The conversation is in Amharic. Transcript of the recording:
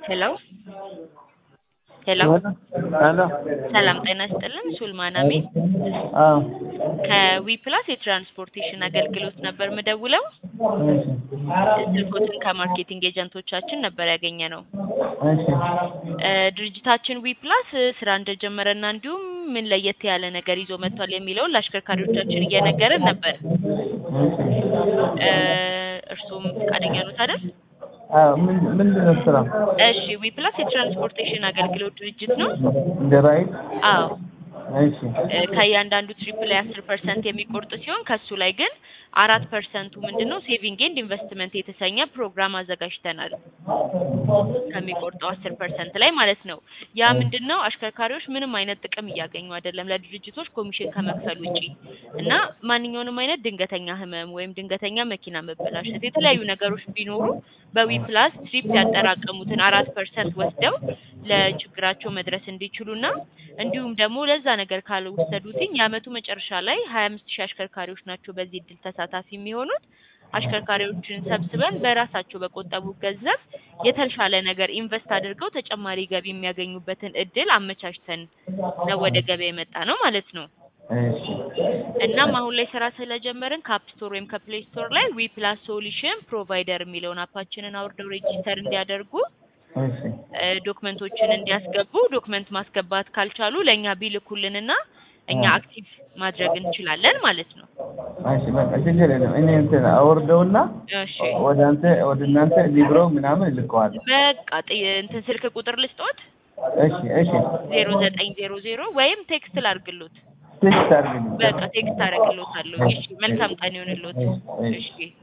ሄሎ ሄሎ ሄሎ ሰላም ጤና ይስጥልን። ሱልማን አሚን አዎ ከዊ ፕላስ የትራንስፖርቴሽን አገልግሎት ነበር ምደውለው። እሺ ስልኮትን ከማርኬቲንግ ኤጀንቶቻችን ነበር ያገኘ ነው። እሺ እ ድርጅታችን ዊ ፕላስ ስራ እንደጀመረና እንዲሁም ምን ለየት ያለ ነገር ይዞ መጥቷል የሚለውን ለአሽከርካሪዎቻችን እየነገረን ነበር። እ እርሱም ፈቃደኛ ኖት አይደል? አዎ ምን ምንድን ነው ስራው? እሺ ዊ ፕላስ የትራንስፖርቴሽን አገልግሎት ድርጅት ነው። እንደ ራይድ አዎ እሺ እ ከእያንዳንዱ ትሪፕ ላይ አስር ፐርሰንት የሚቆርጥ ሲሆን ከሱ ላይ ግን አራት ፐርሰንቱ ምንድን ነው ሴቪንግ ኤንድ ኢንቨስትመንት የተሰኘ ፕሮግራም አዘጋጅተናል። ከሚቆርጠው አስር ፐርሰንት ላይ ማለት ነው። ያ ምንድን ነው አሽከርካሪዎች ምንም አይነት ጥቅም እያገኙ አይደለም ለድርጅቶች ኮሚሽን ከመክፈል ውጪ እና ማንኛውንም አይነት ድንገተኛ ህመም ወይም ድንገተኛ መኪና መበላሸት የተለያዩ ነገሮች ቢኖሩ በዊ ፕላስ ትሪፕ ያጠራቀሙትን አራት ፐርሰንት ወስደው ለችግራቸው መድረስ እንዲችሉና እንዲሁም ደግሞ ለዛ ነገር ካልወሰዱትኝ የአመቱ መጨረሻ ላይ ሀያ አምስት ሺህ አሽከርካሪዎች ናቸው በዚህ እድል ተሳታፊ የሚሆኑት። አሽከርካሪዎችን ሰብስበን በራሳቸው በቆጠቡ ገንዘብ የተሻለ ነገር ኢንቨስት አድርገው ተጨማሪ ገቢ የሚያገኙበትን እድል አመቻችተን ነው ወደ ገበያ የመጣ ነው ማለት ነው። እሺ እናም አሁን ላይ ስራ ስለጀመርን ከአፕ ስቶር ወይም ከፕሌይ ስቶር ላይ ዊ ፕላስ ሶሉሽን ፕሮቫይደር የሚለውን አፓችንን አውርደው ሬጂስተር እንዲያደርጉ እሺ እ ዶክመንቶችን እንዲያስገቡ ዶክመንት ማስገባት ካልቻሉ ለእኛ ቢልኩልንና እኛ አክቲቭ ማድረግ እንችላለን ማለት ነው። እሺ በቃ ችግር የለም። እኔ እንትን አወርደውና እሺ ወደ አንተ ወደ እናንተ ሊብሮ ምናምን እልከዋለሁ። በቃ ጥ- እንትን ስልክ ቁጥር ልስጦት እሺ እሺ ዜሮ ዘጠኝ ዜሮ ዜሮ ወይም ቴክስት ላርግሎት። ቴክስት አድርግልኝ። በቃ ቴክስት አረግሎታለሁ። እሺ መልካም ቀን ይሆንሎት። እሺ። እሺ